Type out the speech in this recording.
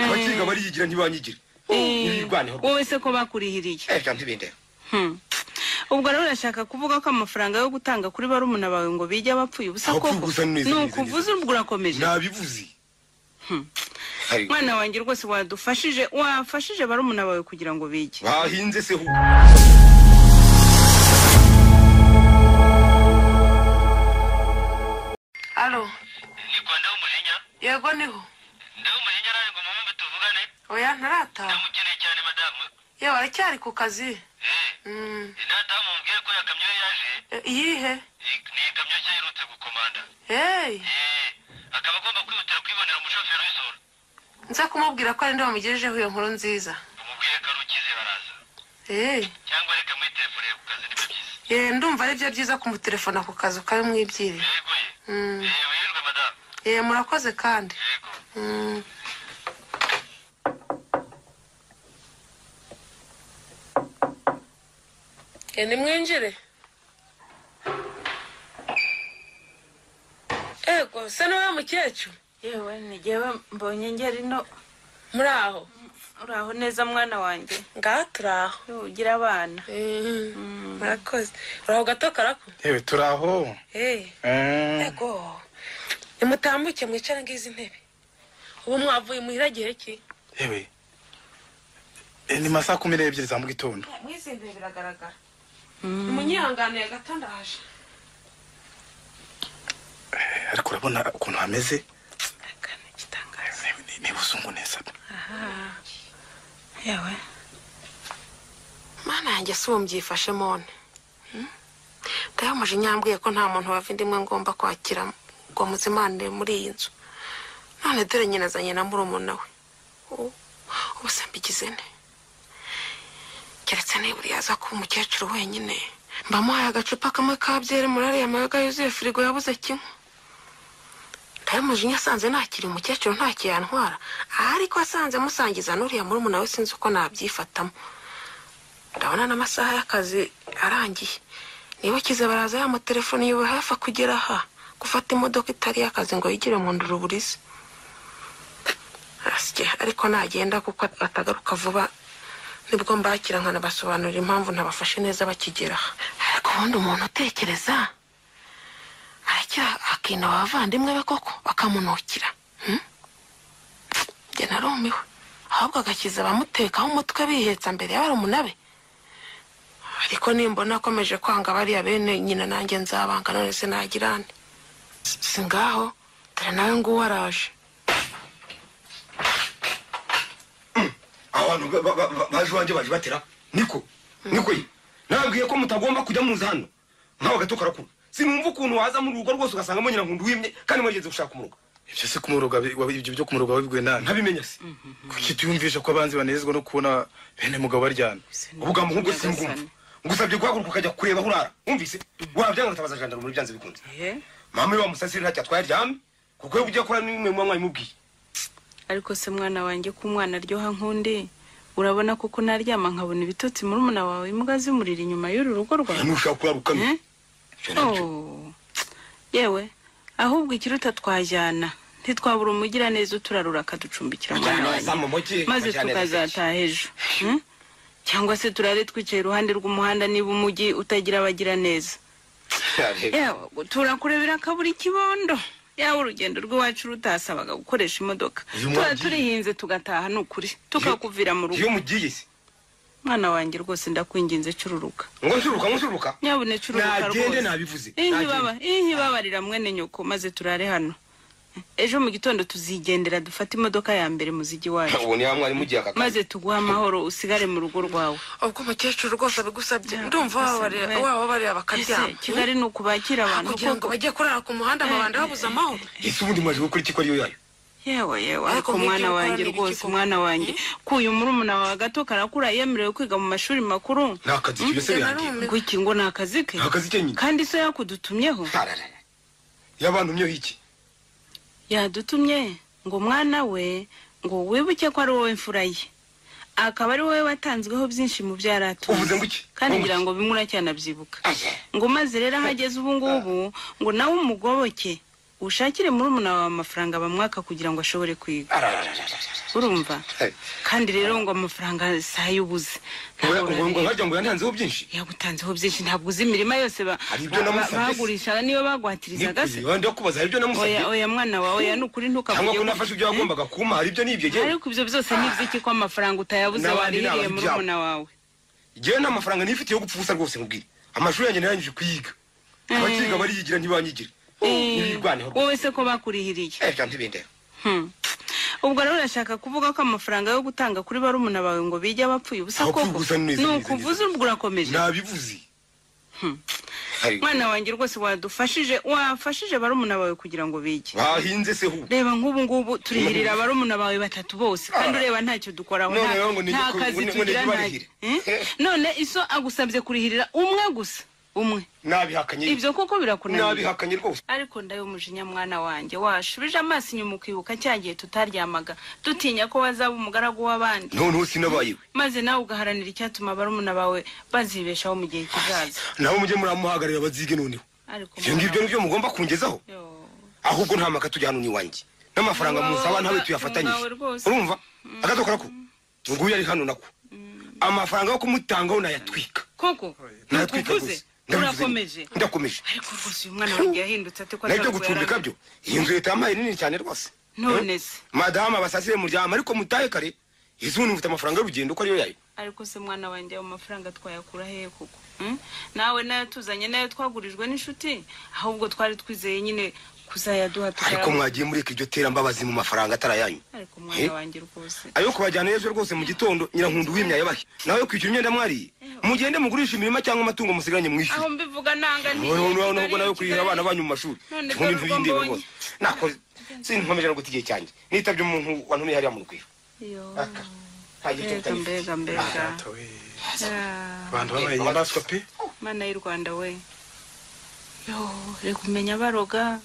abakiga bariyigira ntibanyigire ntibirwaneho wowe se ko bakurihiriye reka ntibindeba Hmm. ubwo rero urashaka kuvuga ko amafaranga yo gutanga kuri barumuna bawe ngo bige abapfuye ubusa Aho koko kwivuza ni neza, ni neza, ukuvuza neza. ubwo urakomeje nabivuze Hari- mwana wanjye rwose wadufashije wafashije barumuna bawe kugira ngo bige bahinze se hu alo niko ndaho umujinya yego niho ndaho umujinya nawe ngo mumumbe tuvugane oya ntarataha ndamukeneye cyane madamu yewe aracyari ku kazi eh Mm, ntataha mumubwire ko yakamyo ye yaje e- iyihe I- ni ikamyo nshya aherutse gukomanda hey eh akaba agomba kwihutira kwibonera umushoferi w'isohora nza kumubwira ko ari nde wamugejejeho iyo nkuru nziza umubwire ko ari ukize baraza hey cyangwa reka muri telefone ku kazi niba byiza ye ndumva ari byo byiza kumutelefona ku kazi ukabimwibwirira yego ye Mm, eh wirwe madamu ye murakoze kandi yego Mm. ye nimwinjire ego se niwe mukecuru yewe ni jyewe mbonye ngeri no muri aho uraho neza mwana wanjye ngaha turi aho ugira abana murakoze uraho gato karako yewe turi aho Eh, Eh, ego nimutambuke mwicare ngizi ntebe ubu mwavuye muhira gihe ki yewe Eh, ni masaa kumi n'ebyiri za mu gitondo mwizinduye biragaragara munyihanganiye gato ndaje Eh, ariko urabona ukuntu hameze Akana igitangaza. Ni- ni- ni busungu neza yewe mana yanjye si ubu mbyifashe mone ndayamuje nyambwiye ko nta muntu wava indimwe ngomba kwakira ngo muzimanire muri iyi nzu none dore nyina azanye na murumuna we U- ubu se mbigize nte keretse niba uriya aza kuba umukecuru wenyine mbamuhaye agacupa kamwe ka byeri muri ariya mayaga yuzuye firigo yabuze kimwe ndayamuje asanze nakiri umukecuru ntacyo yantwara ariko asanze musangiza n'uriya murumuna we sinzi uko nabyifatamo ndabona n'amasaha y'akazi arangiye niba akize baraza yamutelefoni yuba hafi kugera aha gufata imodoka itari y'akazi ngo yigire mu nduru burize asye ariko nagenda kuko atagaruka vuba nibwo mbakira nkanabasobanurira impamvu ntabafashe neza bakigera aha ariko ubundi umuntu utekereza arakira akina abavandimwe be koko bakamunukira hmm? njye narumiwe ahubwo agakiza abamutekaho umutwe bihetsa mbere y'abari be ariko nimbona akomeje kwanga bariya bene nyina nanjye nzabanga none se nagira nte si ngaho dore nawe nguwo araje abantu ba- ba- ba- baje iwanjye baje batera niko niko ye nabwiye ko mutagomba kujya muza hano nkawe gato karakura sinumva ukuntu waza mu rugo rwose ugasangamo nyirankundu wimye kandi mwageze gushaka umurugo ibyo se kumuruga bi- wa- ibyo byo kumuruga wabibwiwe nani ntabimenya se kuki tuyumvisha ko abanzi banezezwa no kubona bene mugabo baryana ubugambo nk'ubwo Nyagasani. singumva ngusabye guhaguruka ukajya kureba aho urara wumvise wabyanga ngatabaza jandarume byanze bikunze ye mama we wamusasire ntacyo atwaye aryame kuko iyo ugiye kora n'imwe muba mwabimubwiye ariko se mwana wanjye ko umwana aryoha nkundi urabona koko naryama nkabona ibitotsi murumuna wawe imbwa zimurira inyuma y'uru rugo rwawe ntushaka kurarukamye Eh? Oh. yewe ahubwo ikiruta twajyana ntitwabura umugiraneza uturarura akaducumbikira mwana wanjye maze tukazataha ejo Hmm? cyangwa se turare twicaye iruhande rw'umuhanda niba umujyi utagira abagiraneza yawe gutura kure birakabura ikibondo yaba urugendo rw'iwacu rutasabaga gukoresha imodoka Uyu tuba mwangi- turihinze tugataha ni ukuri tukakuvira mu rugo iyo mugiye se mwana wanjye rwose ndakwinginze cururuka ngo nshuruka ngo nshuruka nyabune cururuka nagende rwose nabivuze inkibaba inkibabarira mwene nyoko maze turare hano ejo mu gitondo tuzigendera dufate imodoka ya mbere muzijyi wacu ubu ni ya mwarimu ugiye akakazi maze tuguhe amahoro usigare mu rugo rwawe ubwo umukecuru rwose abigusabye Yeah, ndumva abigusabye, wababarira- we. wababarira ese bakaryama kigali ni ukubakira abantu kugira ngo koko. bajye kurara ku muhanda babanda babuze amahoro ese ubundi mwaje gukora iki ko ariyo yayo yewe yewe Ariko ariko nk'ibyo mwana ukora wanjye ni ibiki rwose koko? mwana wanjye kuyu murumuna wawe gato karakura yemerewe kwiga mu mashuri makuru ni akazi kibi se Njye birangiye narumiwe. ngo iki ngo ni akazi ke ni akazi ke nyine kandi so yakudutumyeho Tarara. yabantumyeho iki yadutumye ngo mwana we ngo wibuke ko ari wowe mfura ye akaba ari wowe watanzweho byinshi mu byo yari atunze. Uvuze ngo iki? kandi Ngo ngira iki? ngo bimwe uracyana byibuka Aye. ngo maze rero aho ageze ubu ngubu ngo nawe umugoboke ushakire muri wawe amafaranga bamwaka kugira ngo ashobore kwiga arararararara urumva Hey. kandi rero ngo amafaranga si ay'ubuze ngo ngo- ngo harya ngo yantanzeho byinshi yagutanzeho byinshi ntabwo uzi imirima yose ba- Hari ibyo ba- namusabye se? bagurishaga niyo bagwatirizaga se Nikuzi, wenda kubaza hari ibyo namusabye oya oya mwana wawe oya ni ukuri cyangwa ko ntukavuge nafashe ibyo wagombaga kumpa hari ibyo nibye Eh, njyewe ariko ibyo byose ni iby'iki ko amafaranga utayabuze N'abandi warihiriye n'abandi muri byabo. muna wawe njyewe nta mafaranga nifitiye yo gupfa ubusa rwose nkubwire amashuri yanjye narangije kuyiga Mm. abakiga bariyigira ntibanyigira Eh, ntibirwaneho rwose wowe se ko bakurihiriye Eh, bya ntibindeba Hmm. ubwo rero urashaka kuvuga ko amafaranga yo gutanga kuri barumuna bawe ngo bijya bapfuye ubusa Abapfuye koko ubusa ni neza, ni neza, ukuvuza neza. ubwo urakomeje nabivuze Hari- mwana wanjye rwose wadufashije wafashije barumuna bawe kugira ngo bige bahinze se hu reba nk'ubu ngubu turihirira barumuna bawe batatu bose Ah. kandi ureba ntacyo dukoraho None nta- rero ngo nige nta ku- ngo kazi nige tugira nta barihire. Eh? none iso agusabye kurihirira umwe gusa umwe nabihakanye ibyo koko birakunaniye nabihakanye rwose ariko ndayumujinya mwana wanjye washubije amaso inyuma ukibuka cya gihe tutaryamaga dutinya ko bazaba umugaragu w'abandi noneho sinabayewe maze nawe ugaharanira icyatuma barumuna bawe bazibeshaho mu gihe kizaza nabo mujye muramuhagararira bazige noneho ariko ibyo ngibyo nibyo mugomba kungezaho Yo. ahubwo nta maka tujya hano n'iwanjye n'amafaranga Ni musaba wawe- nawe ni tuyafatanyije wawe rwose. urumva agatokora ko nguyu ari hano nako amafaranga yo kumutangaho nayatwika koko nayatwika ntukuvuze rwose Ndabivuze urakomeje nyine. ndakomeje ariko rwose uyu mwana wanjye yahindutse ate ko nabyo atari uko yari gucumbika ameze. byo iyi nzu leta yampaye nini cyane rwose None Eh? se? madamu abasasire muryama ariko mutahe kare izubu mufite amafaranga y'urugendo ko ariyo yayo ariko se mwana wanjye ayo mafaranga twayakura hehe koko Mm? nawe nayo tuzanye nayo twagurijwe n'inshuti ahubwo twari twizeye nyine kuzayaduha ariko tukayabona. mwagiye mureka iryo terambabazi mu mafaranga atari ayanyu ariko Eh? mwana wanjye rwose ayo kubajyana ejo rwose mu gitondo nyirankunda uwimya yabahe nawe kwishyura imyenda mwariye mugende mugurisha imirima cyangwa amatungo musigaranye aho mwishyure mbivuga nanga nti- nubwo nawe Kigali- kurihira abana banyu mu mashuri None ubundi dore urwo ntibindeba mbonye. rwose nakoze sinkomeje no guta igihe cyanjye nitabye umuntu wantumye hariya mu rwego Yo. nta gihe cyo mbega gutamika mbega mbega Data we. Ah, Abantu babaye inyamaswa pe. mana y'u rwanda we yo reka umenya baroga